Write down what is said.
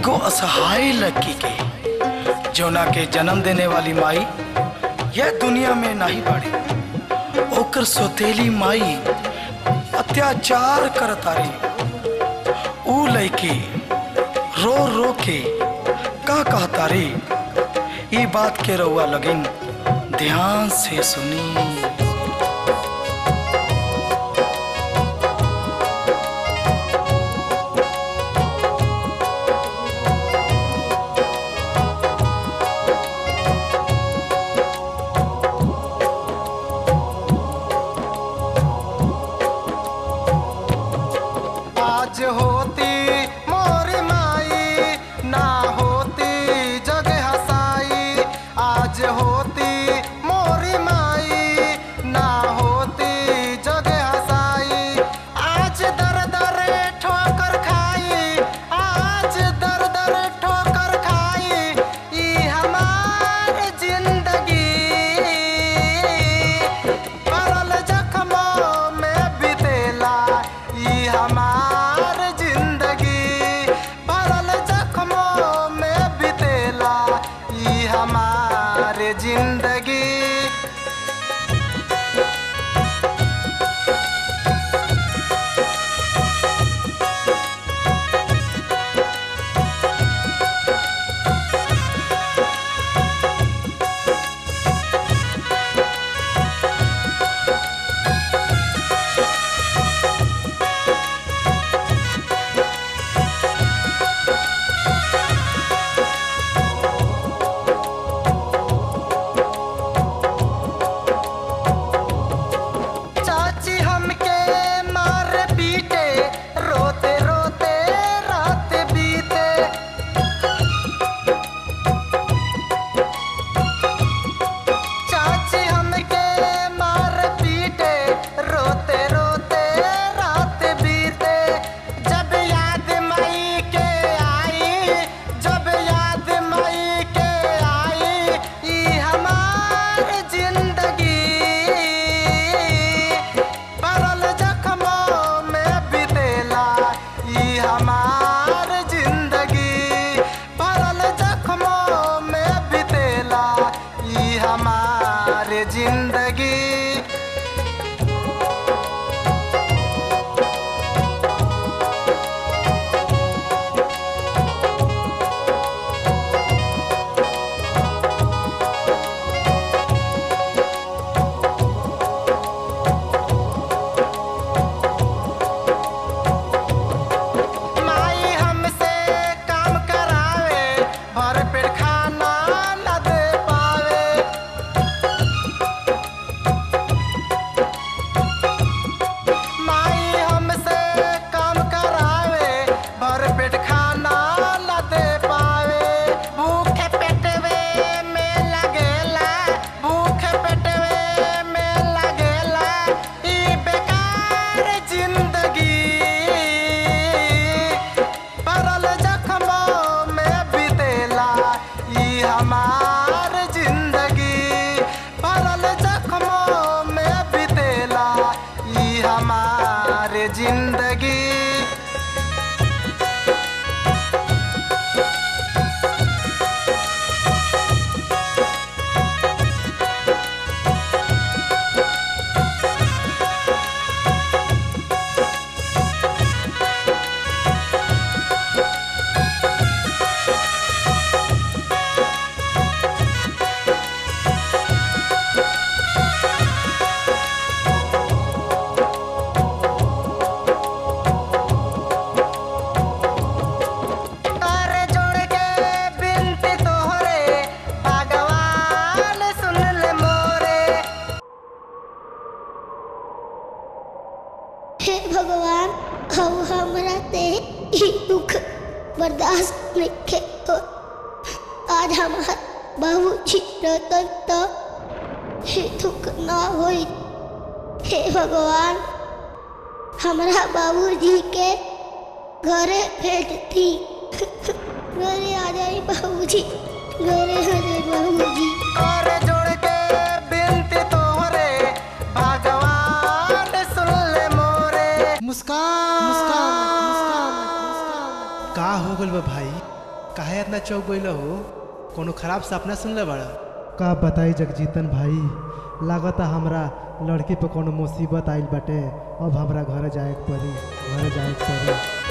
एगो असहाय लड़की के जौना के जन्म देने वाली माई यह दुनिया में नहीं बाड़ी ओकर सोतेली माई अत्याचार करतारी ऊ लड़की रो रो के का कहतारी ई बात के रउआ लगिन ध्यान से सुनी आज होती मोरी माई ना होती जग हसाई आज होती मोरी माई ना होती जग हसाई आज दर दर ठोकर खाई आज दर दर ठोकर खाई ई हमार जिंदगी पड़ल जख्मों में बितेला ई हमार जिंदगी पड़ल जख्मों में बितेला ई हमार जिंदगी चाची हमके मार पीटे रोते रोते रात बीते चाची हमके मार पीटे रोते रोते रात बीते जब याद मई के आई जब याद मई के आई ई हमार जिंदगी पड़ल जख्मों में बितेला ई हमार जिंदगी पड़ल जख्मों में बितेला ई हमार जिंदगी माई हमसे काम करावे भर पेट खाना न दे पावे माई हमसे काम करावे भर पेट खाना न दे पावे भूखे पेटवे में लगेला भूखे पेटवे में लगेला ई बेकार जिंदगी पड़ल जख्मों में बितेला ई हमार जिंदगी पड़ल जख्मों में बितेला ई हमार जिंदगी तारे जोड़ के बिनती तोहरे भगवान सुन ले मोरे हे भगवान हम हमरा ते ई दुख बर्दाश्त नहीं हो आज हमार बाबूजी रहतन तो ये दुख ना होई हे भगवान हमरा बाबूजी के घरे भेजती घरे आ जाई बाबूजी घरे आ जाई बाबूजी तारे जोड़ के बिनती तोहरे भगवान सुन ले मोरे मुस्कान मुस्कान मुस्कान का हो गल बा भाई काहे इतना चौक गइल हो कोनो खराब सपना सुनले बड़ा का बताई जगजीतन भाई लागता हमरा लड़की पे कोनो मुसीबत आइल बाटे अब हमरा घरे जाए के पड़ी घरे जाए के पड़ी